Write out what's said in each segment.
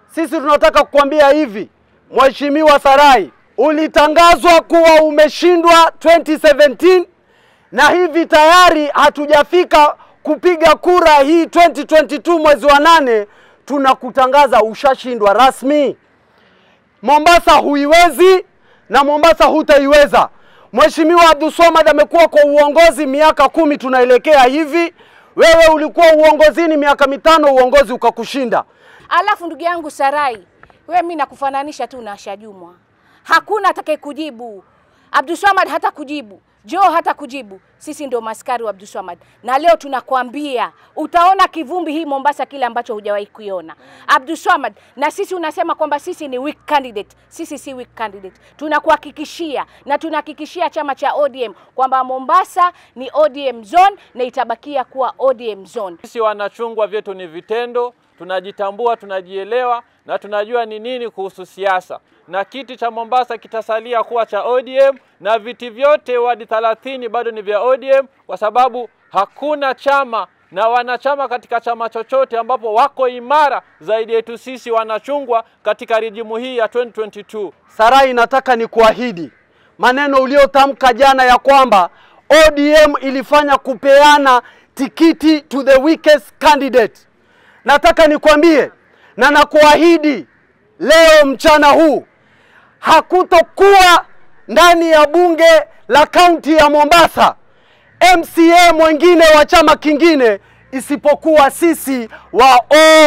Sisi tunataka kukwambia hivi, Mheshimiwa Sarai, ulitangazwa kuwa umeshindwa 2017 na hivi tayari hatujafika kupiga kura hii 2022 mwezi wa nane, tunakutangaza ushashindwa rasmi. Mombasa huiwezi na Mombasa hutaiweza. Mheshimiwa Abdulswamad amekuwa kwa uongozi miaka kumi tunaelekea hivi. Wewe ulikuwa uongozini miaka mitano, uongozi ukakushinda. Alafu ndugu yangu Sarai, we mi nakufananisha tu na Asha Jumwa, hakuna atakaye kujibu. Abdulswamad hata kujibu, Joe hata kujibu. Sisi ndio maskari wa Abdulswamad, na leo tunakwambia utaona kivumbi hii Mombasa, kile ambacho hujawahi kuiona Abdulswamad. Na sisi unasema kwamba sisi ni weak candidate. Sisi si weak candidate, tunakuhakikishia na tunahakikishia chama cha ODM kwamba Mombasa ni ODM zone na itabakia kuwa ODM zone. Sisi wanachungwa vyetu ni vitendo, tunajitambua, tunajielewa na tunajua ni nini kuhusu siasa, na kiti cha Mombasa kitasalia kuwa cha ODM na viti vyote wadi 30 bado ni vya ODM, kwa sababu hakuna chama na wanachama katika chama chochote ambapo wako imara zaidi yetu sisi wanachungwa katika rijimu hii ya 2022. Sarai, nataka ni kuahidi maneno uliotamka jana ya kwamba ODM ilifanya kupeana tikiti to the weakest candidate. Nataka nikwambie na nakuahidi leo mchana huu hakutokuwa ndani ya bunge la kaunti ya Mombasa MCA mwingine wa chama kingine isipokuwa sisi wa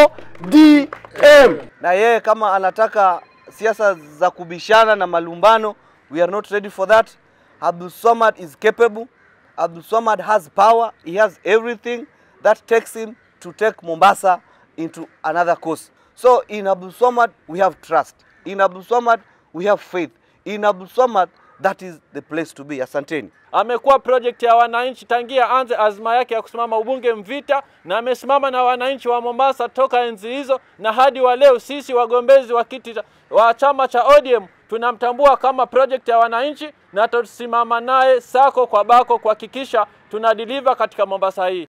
ODM. na yeye kama anataka siasa za kubishana na malumbano, we are not ready for that. Abdul Swamad is capable. Abdul Swamad has power. He has everything that takes him to take Mombasa into another course. So in Abdul Swamad we have trust. In Abdul Swamad we have faith. In Abdul Swamad that is the place to be. Asanteni. amekuwa project ya wananchi tangia anze azma yake ya kusimama ubunge Mvita, na amesimama na wananchi wa Mombasa toka enzi hizo na hadi wa leo. Sisi wagombezi wa kiti cha- wa chama cha ODM tunamtambua kama project ya wananchi na tutasimama naye sako kwa bako kuhakikisha tuna deliver katika Mombasa hii.